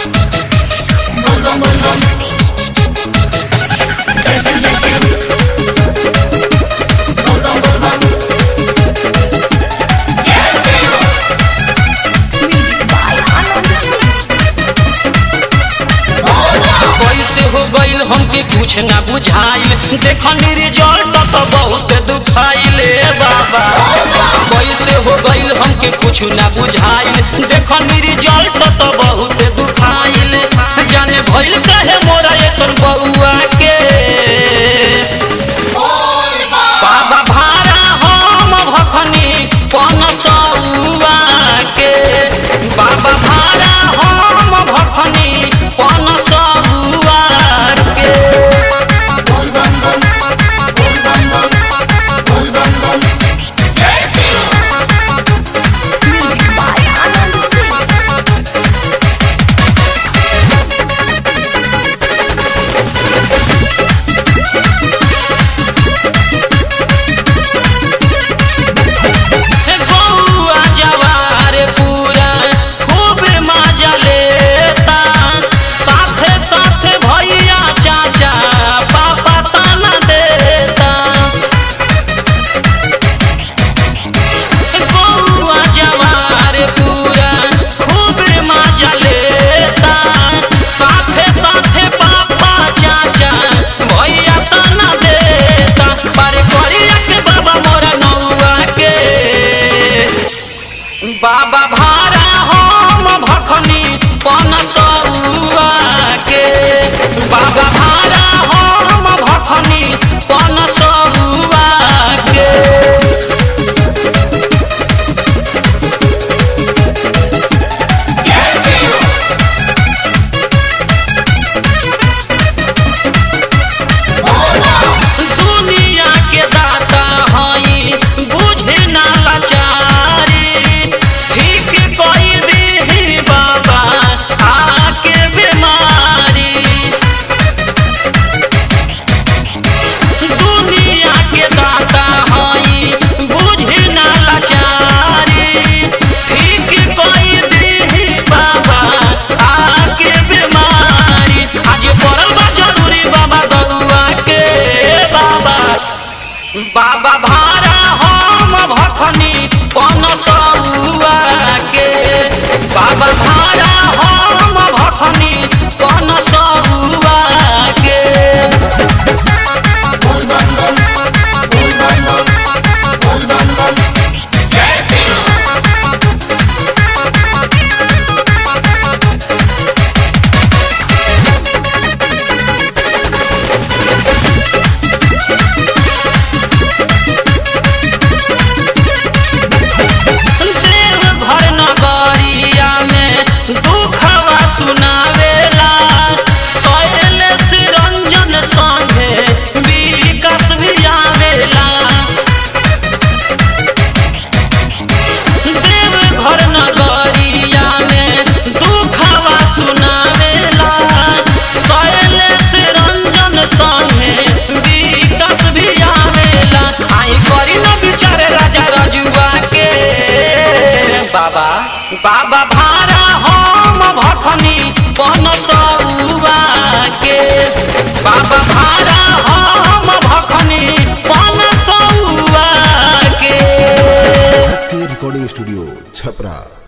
Bum bum bum. Jesse Jesse. Bum bum bum bum. Jesse. Music by Anand Singh. कैसे हो गईल हमके कुछ ना बुझाइल देखनी रिजल्ट तो बहुत दुखाइले बाबा कैसे हो गईल हमके कुछ ना बुझाइल देखनी रिजल्ट तो बहुत दुखाइल जाने भइल काहे मोरा ऐसन बउआ के बाबा भारा हम भखनी पन सौआ के बाबा भारा हम भखनी पन सौआ के Bum bum bum. Bum bum bum. Bum bum bum. Jesse. Music by Anand Singh. बउआ जवार पूरा खूब मजा लेता साथे साथे भैया चाचा पापा ताना देता बउआ जवार पूरा खूब मजा लेता साथे साथे पापा चाचा भैया ताना देता पर करिया के बाबा मोरा नौआ के बाबा भारा हम भखनी पन सौआ के बाबा भारा हम भखनी पन सौआ के Jesse. दुनिया के दाता हई बुझे ना लाचारी ठीक कोई दी बाबा आके बीमारी दुनिया के दाता हई बुझे ना लाचारी ठीक कोई दी बाबा आके बीमारी आज पड़ल बा जरूरी बाबा दउआ के बाबा बाबा भारा हम भखनी पन सौआ के बाबा भारा हम भखनी पन सौआ के Bum bum bum. Bum bum bum. Bum bum bum. Jesse. देव घर नगरिया में दुखवा सुनावेला कैल से रंजन संगे विकास भी आवेला देव घर नगरिया में दुखवा सुनावेला कैल से रंजन संगे विकास भी आवेला आई करी न बिचारे राजा रजुआ के बाबा बाबा भारा हम भखनी पन सौआ के बाबा भारा हम भखनी पन सौआ के एस के रिकॉर्डिंग स्टूडियो छपरा